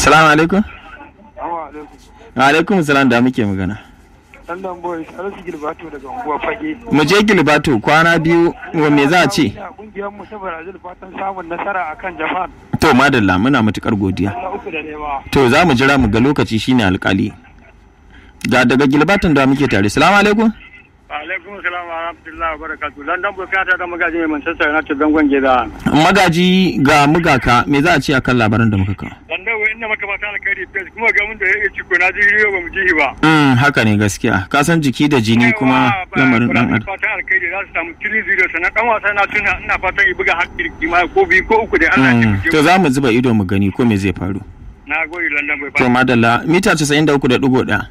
Assalamu alaikum. Assalamu alaikum. Wa alaikum salam da muke magana. London boys Salisu Gilbato daga unguwa Fage. Mu je Gilbato kwana biyu wa me za a ce? Ina kungiyar mu ta Brazil fatan samun nasara akan Japan. To madalla muna matukar godiya. Na uku da nema. To za mu jira mu ga lokaci shine alkali. Ga daga Gilbaton da muke tare. Assalamu alaikum. Alaikum salam wa rahmatullahi wa barakatuh. London boys kana da magaji mai Manchester United zangon gida. Magaji ga mugaka me za a ce akan labaran da muka kawo? London boys ina maka fata alkhairi fes kuma ga mun da ya ci ko na ji riyo ba mu ji ba. Mm, haka ne gaskiya. Ka san jiki da jini kuma lamarin dan adam. Fatan alkhairi za su samu 3-0 sannan dan wasa na tuna ina fatan ya buga hakki kima ko biyu ko uku da Allah ya Mm, taimake to za mu zuba ido mu gani ko me zai faru. Na gode London boys. To madalla mita 93.1.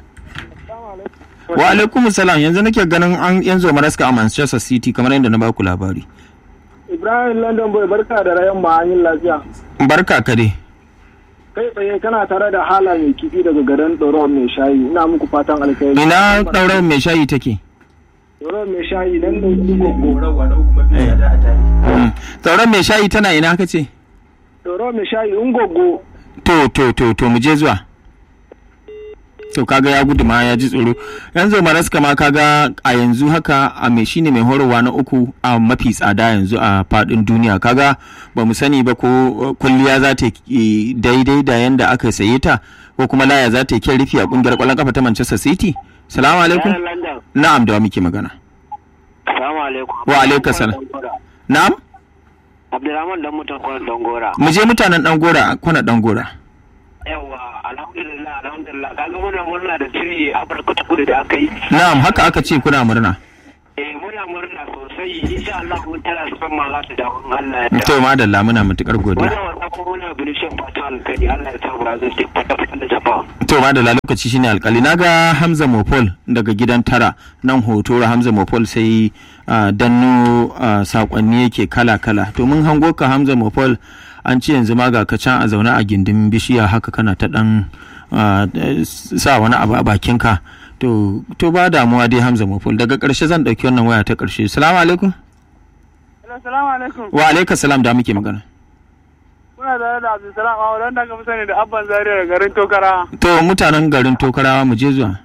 Wa alaikum salam yanzu nake ganin an yanzu maraska a Manchester City kamar yadda na baku labari. Ibrahim London Boy barka da rayan ma'anin lafiya. Barka ka dai. Kai tsaye kana tare da hala mai kifi daga garin Doron mai shayi. Ina muku fatan alkhairi. Ina ɗaurar mai shayi take? Doron mai shayi nan da gogo. Mm. Ɗaurar mai shayi tana ina ka ce? Doron mai shayi ungogo. To to to to mu je zuwa. To kaga ya gudu ma ya ji tsoro. Yanzu maraska ma kaga a yanzu haka a mai shine mai horarwa na uku a mafi tsada yanzu a fadin duniya kaga ba mu sani ba ko uh, kulliya za ta yi daidai da yanda aka saye ta ko kuma laya za ta yi kyan rufi a kungiyar kwallon kafa ta Manchester City. Salamu alaikum. London. Na'am da wa muke magana. Assalamu alaikum. Wa alaikum salam. Na'am. Abdulrahman dan mutan kwanan Dangora. Mu je mutanen dan gora kwana dan gora. Yawa, alhamdulillah, alhamdulillah. Kaga muna murna da shiri Afirka ta kudu da aka yi. Na'am haka aka ce kuna murna. Eh, muna murna sosai. Insha Allah mun tana son ma za su dawo in Allah ya To madalla muna matukar godiya. Wannan wasa kuma muna bilishin fata alkali Allah ya sa Brazil ta fata fata da Japan. To madalla lokaci shine alkali naga Hamza Mopol daga gidan tara nan hoto Hamza Mopol sai ah, danno ah, sakonni yake kala kala. To mun hango ka Hamza Mopol an ce yanzu ma ga ka can a zaune a gindin bishiya haka kana ta dan ah, eh, sa wani abu a bakinka. To to ba damuwa dai Hamza Mopol daga karshe zan dauki wannan waya ta karshe. Assalamu alaikum. Assalamu alaikum. Wa alaikum salam da muke magana. Kuna tare da Abdulsalam a wadanda aka fi sani da Abban Zaria da garin Tokara. To mutanen garin Tokarawa mu je zuwa.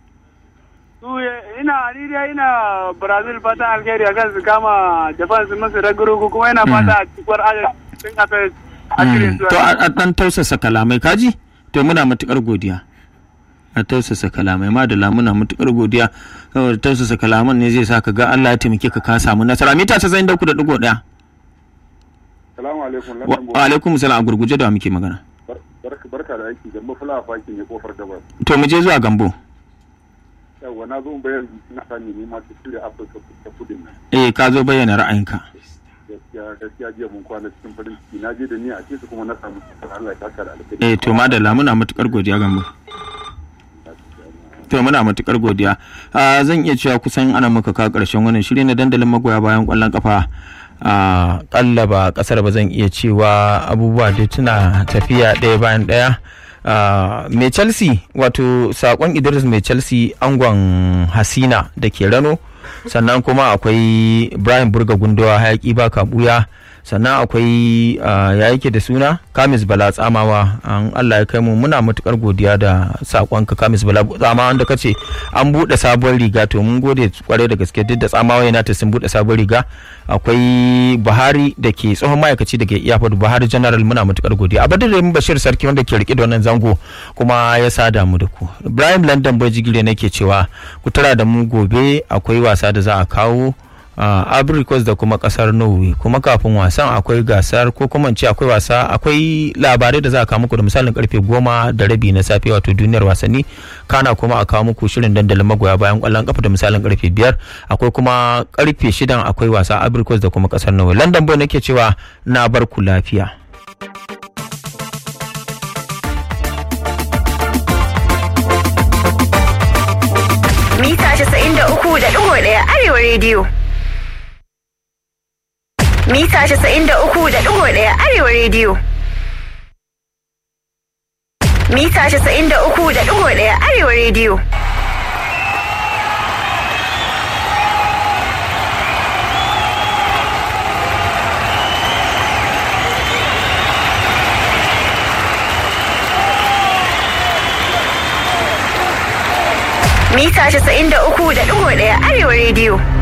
Su ina ni dai ina Brazil fatan alkhairi akan su kama Japan su musu ragarugu kuma ina fata a cikin ajin sun aka a cire Mm. su. To a a dan tausasa kalamai kaji? To muna matukar godiya. A tausasa kalamai madala muna matukar godiya. Saboda tausasa kalaman ne zai sa ka ga Allah ya taimake ka ka samu nasara. Mita 93.1. Salamu alaikum. Wa London wa alaikum salam a gurguje da wa muke magana. Bar- barka barka da aiki Gambo Fulawa Faki ne kofar gabas. To mu je zuwa Gambo. Yawwa na zo in bayan na sani ne ma ta shirya Afirka ta kudin nan. Eh ka zo bayyana ra'ayinka. Gaskiya gaskiya jiya mun kwana cikin farin ciki na je da ni a ce su kuma na samu cikin Allah ya saka da alkhairi. Eh to madalla muna matukar godiya Gambo. To muna matukar godiya. Ah, zan iya cewa kusan ana muka kawo ƙarshen wannan shiri na dandalin magoya bayan ƙwallon kafa. a ƙalla ba ƙasar ba zan iya cewa abubuwa da tuna tafiya ɗaya bayan ɗaya. Ah, mai chelsea wato sakon idris mai chelsea angon hasina da ke rano sannan kuma akwai brian burga gundowa hayaki ba kabuya sannan akwai ah, ya yake da suna kamis bala tsamawa an allah ya kai mu muna matukar godiya da sakonka kamis bala tsamawa wanda kace an buɗe sabuwar riga to mun gode kwarai da gaske duk da tsamawa yana ta sun buɗe sabuwar riga akwai buhari da ke tsohon ma'aikaci daga iyafod buhari general muna matukar godiya a badar bashir sarki wanda ke rike da wannan zango kuma ya sada mu da ku ibrahim london bai jigire nake cewa ku tara da mu gobe akwai wasa da za a kawo a abricos da kuma kasar norway kuma kafin wasan akwai gasar ko kuma in ce akwai wasa akwai labarai da za a kawo muku da misalin karfe goma da rabi na safe wato duniyar wasanni kana kuma a kawo muku shirin dandalin magoya bayan kwallon kafa da misalin karfe biyar akwai kuma karfe shidan akwai wasa abricos da kuma kasar norway london boy nake cewa na bar ku lafiya mita 93.1 arewa rediyo. Mita 93.1 arewa rediyo. Mita 93.1 arewa rediyo. Mita 93.1 Arewa Radio.